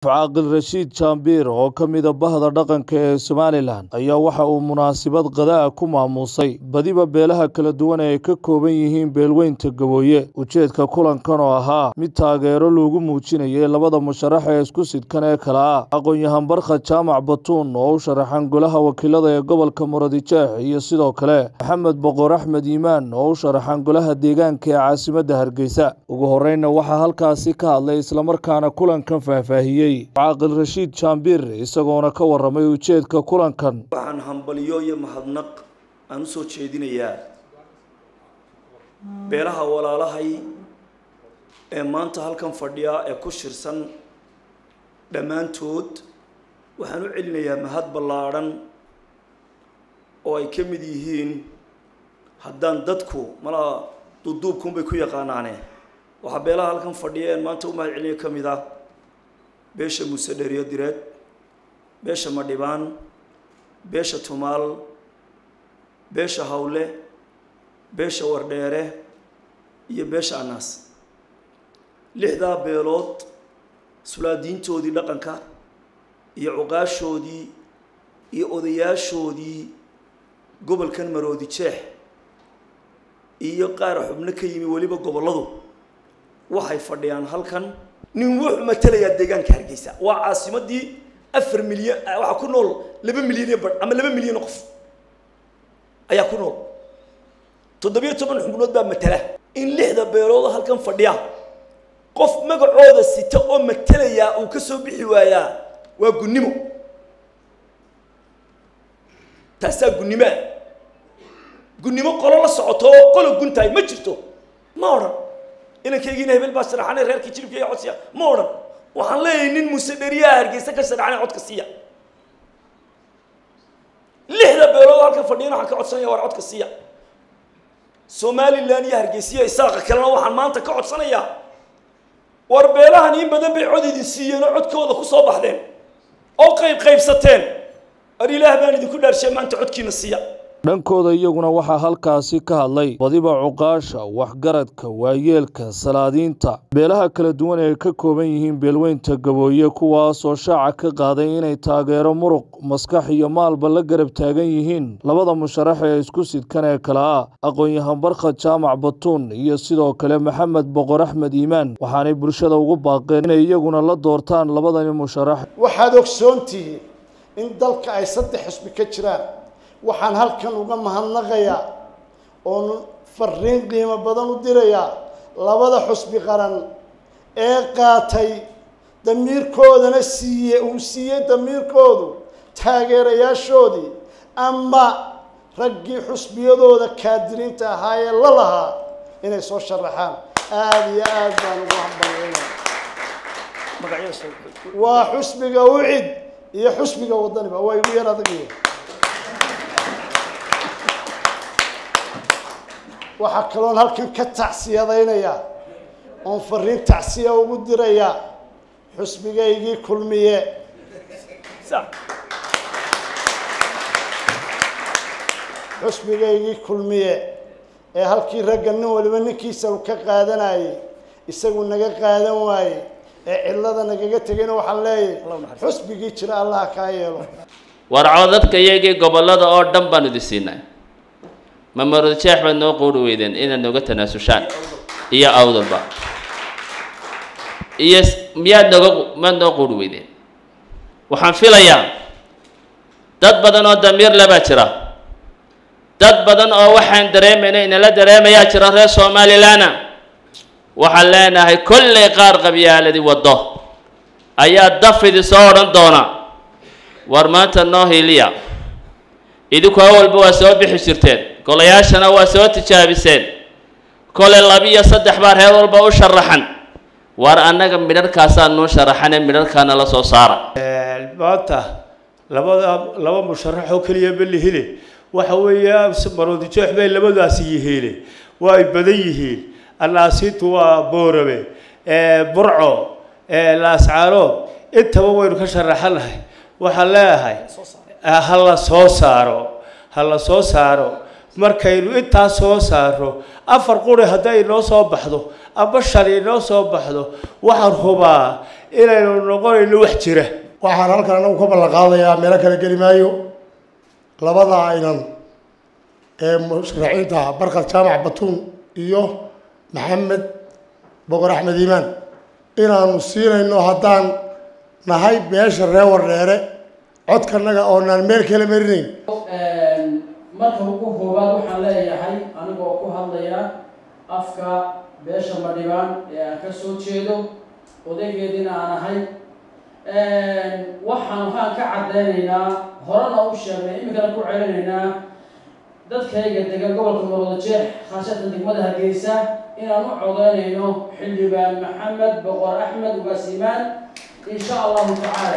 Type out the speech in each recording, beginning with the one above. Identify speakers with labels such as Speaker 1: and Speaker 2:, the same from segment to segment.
Speaker 1: caaqil rashiid jaambiir oo ka mida bahda dhaqanka ee somalilan ayaa waxa uu munaasabad qadaa ku maamuusay badiba beelaha kala duwan ee ay ka kooban yihiin beelweynta gabooye ujeedka kulankan oo ahaa mid taageero loogu muujinayay labada musharax ee isku sidkan ee kale ah aqoon-yahan barkhad jaamac batuun oo u sharaxan golaha wakiilada ee gobolka muradijaax iyo sidoo kale maxamed boqor axmed yimaan oo u sharaxan golaha deegaanka ee caasimadda hargeysa ugu horreynna waxaa halkaasi ka hadlay islamarkaana kulankan faahfaahiyey caaqil rashiid jaambiir isagoona ka waramay ujeedka kulankan
Speaker 2: waxaan hambaliyo iyo mahadnaq aan u soo jeedinayaa beelaha walaalahay ee maanta halkan fadhiya ee ku shirsan dhammaantood waxaan u celinayaa mahad ballaadhan oo ay ka mid yihiin haddaan dadku malaa duduubkunbay ku yaqaanaane waxaa beelaha halkan fadhiya een maanta u mahad celinayo ka mid ah beesha muuse dheeriyo direed beesha madhibaan beesha tumaal beesha hawle beesha wardheere iyo beesha anaas lixdaa beelood sulaadiintoodii dhaqanka iyo cuqaashoodii iyo odayaashoodii gobolkan maroodi jeex iyo qaar xubno ka yimi weliba gobolladu waxay fadhiyaan halkan nin wuxuu matelayaa deegaanka hargeysa waa caasimadii afar milyan waxaa ku nool laba milyan iyo badh ama laba milyan oo qof ayaa ku nool toddobiyo toban xubnood baa matela in lixda beelood halkan fadhiya qof magacooda sita oo matelayaa uu ka soo bixi waayaa waa gunnimo taasaa gunnimoa gunnimo qolo la socoto oo qolo guntahay ma jirto ma odhan inankaygiina hebel baa sharaxanay reerkii jiribka iyo codsiya ma odhan waxaan leeyahay nin muuse dheriyaha hargeysa ka sharaxanay codka siiya lixda beelood halkan fadhiyana waxaan ka codsanaya war codka siiya somalilan iyo hargeysiya isaaqa kalena waxaan maanta ka codsanayaa war beelahan in badan bay cod idin siiyeen oo codkooda ku soo baxdeen oo qayb qaybsateen ar ilaah baan idinku dhaarshay maanta codkiina siiya
Speaker 1: dhankooda iyaguna waxaa halkaasi ka hadlay badiba cuqaasha waxgaradka waayeelka salaadiinta beelaha kala duwan ee ka kooban yihiin beelweynta gabooye kuwaasoo shaaca ka qaaday inay taageero muruq maskax iyo maalba la garab taagan yihiin labada musharax ee isku sidkan ee kale ah aqoon-yahan barkhad jaamac batuun iyo sidoo kale maxamed boqor axmed yimaan waxaanay bulshada ugu baaqeen inay iyaguna la doortaan labadani musharax
Speaker 3: waxaad ogsoontihiin in dalka ay saddex xusbi ka jiraan waxaan halkan uga mahadnaqayaa oon fariin qiimo badan u dirayaa labada xusbi qaran ee qaatay damiirkoodana siiye uu siiyey damiirkoodu taageerayaashoodii ama raggii xusbiyadooda kaadiriinta ahaa ee la lahaa inay soo sharaxaan aada iyo aada baan ugu hambalyeynaya waa xusbiga ucid iyo xusbiga wadaniba waa igu yar adagaya waxaa kaloon halkan ka tacsiyadaynayaa oon fariin tacsiya ugu dirayaa xusbigaygii kulmiye xusbigaygii kulmiye ee halkii ragga nin waliba ninkiisa uu ka qaadanayay isagu naga qaadan waaye ee cidlada nagaga tegayna waxaan leeyahay xusbigii jira allaha kaa yeelo
Speaker 4: war codadka iyagii gobollada oo dhan baan idi siinay ma maroodjeex baad noo quuri weydeen inaad nooga tanaasushaan iyo awdalba iyo miyaad nooga maad noo quuri weydeen waxaan filayaa dad badan oo damiir lebaa jira dad badan oo waxaan dareemayna inala dareemayaa jira reer somalilanna waxaan leenahay kollay qaar qabyaaladii waddo ayaa dafidi soo odhan doona war maanta noo hiiliya idinku awalba waa soo bixi jirteen golayaashana waa soo tijaabiseen kole labiiyo saddex baa reer walba u sharaxan war annaga midharkaasaa noo sharaxane midharkaana la soo saara
Speaker 5: maanta labada laba musharax oo keliya malihine waxa weeya maroodijeex bay labadaasi yihiine waa ay badan yihiin annaasiintu waa boorabe burco laascaanood intaba waynu ka sharaxanahay waxaan leeyahay ha la soo saaro ha la soo saaro markaynu intaa soo saaro afar quri hadday inoo soo baxdo amba shan inoo soo baxdo waxaan hubaa inaynu noqonayno wax jira
Speaker 6: waxaan halkan anagu ka ballan qaadayaa meelo kale geli maayo labada aynan ee musharaxiinta barkad jaamac batuun iyo maxamed boqor axmed iimaan inaanu siinayno haddaan nahay beesha reer wardheere codkanaga oonaan meel kala marinayn
Speaker 7: marka ugu koowaad waxaan leeyahay anigoo ku hadlaya afka beesha madhibaan ee aan ka soo jeedo odaygeediina aan ahay waxaan waxaan ka caddeynaynaa horena u sheegnay iminkana ku celinaynaa dadkayga degan gobolka marwadajeex khaasatan degmada hargeysa inaan u codeynayno xildhibaan maxamed boqor axmed ugaasiimaan insha allahu tacaala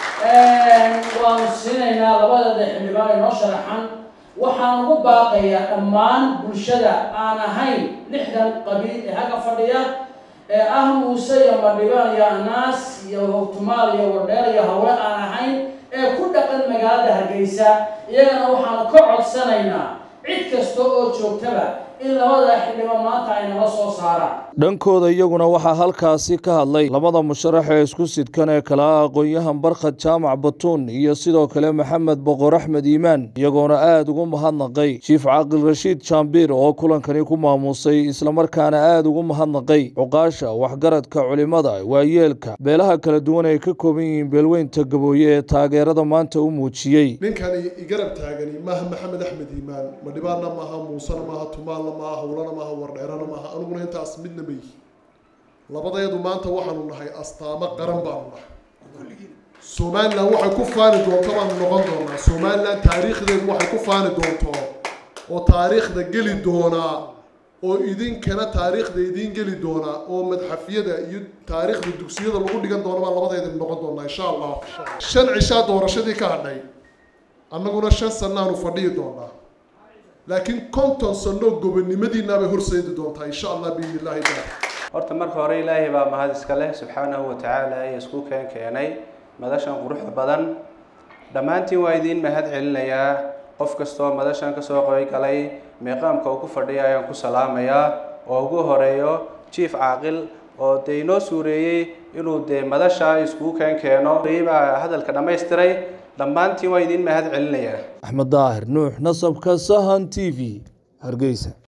Speaker 7: waanu siinaynaa labadada xildhibaan ee noo sharaxan waxaan ugu baaqayaa dhammaan bulshada aan ahayn lixdan qabiil ee halka fadhiya ee ah muuse iyo madhibaan iyo anaas iyo hogtumaal iyo wardheer iyo haween aan ahayn ee ku dhaqan magaalada hargeysa iyagana waxaanu ka codsanaynaa cid kasta oo joogtaba in labada xildhibaan maanta ay nala soo saaraan
Speaker 1: dhankooda iyaguna waxaa halkaasi ka hadlay labada musharax ee isku sidkan ee kala ah aqoon-yahan barkhad jaamac batuun iyo sidoo kale maxamed boqor axmed iimaan iyagoona aada ugu mahadnaqay jiif caaqil rashiid jaambiir oo kulankani ku maamuusay islamarkaana aada ugu mahadnaqay cuqaasha waxgaradka culimada waayeelka beelaha kala duwan ay ka kooban yihiin beelweynta gabooye ee taageerada maanta u muujiyey
Speaker 8: ninkani igarab taagani maaha maxamed axmed iimaan madhibaanna maaha muusena maaha tumaalna maaha hawlana maaha wardheerana maaha aniguna intaas midna ma yihi labadeedu maanta waxaanu nahay astaamo qaran baanu nahay somalilan waxay ku faani doonto baanu noqon doonaa somalilan taariikhdeedu waxay ku faani doonto oo taariikhda geli doonaa oo idinkana taariikhda idiin geli doonaa oo madxafyada iyo taariikhda dugsiyada lagu dhigan doona baan labadeeda noqon doonaa insha allah shan cishaa doorashadii ka hadhay annaguna shan sannaanu fadhiyi doonaa laakiin konton sannoo gobonnimadiinaabay horseedi doontaa insha allah biidni illahi taala
Speaker 9: horta marka hore ilaahay baa mahad iska leh subxaanahu wa tacaala ee isku keen keenay madashan quruxda badan dhammaantiin waa idiin mahad celinayaa qof kastoo madashan kasoo qoygalay meeqaamka uu ku fadhiya ayaan ku salaamayaa oo ugu horeeyo jief caaqil oo dee inoo suureeyey inuu dee madasha iskugu keen keeno baa hadalka dhammaystiray dhammaantiin waa idiin mahad celinayaa
Speaker 1: axmed daahir nuux nasabka sahan t v hargeysa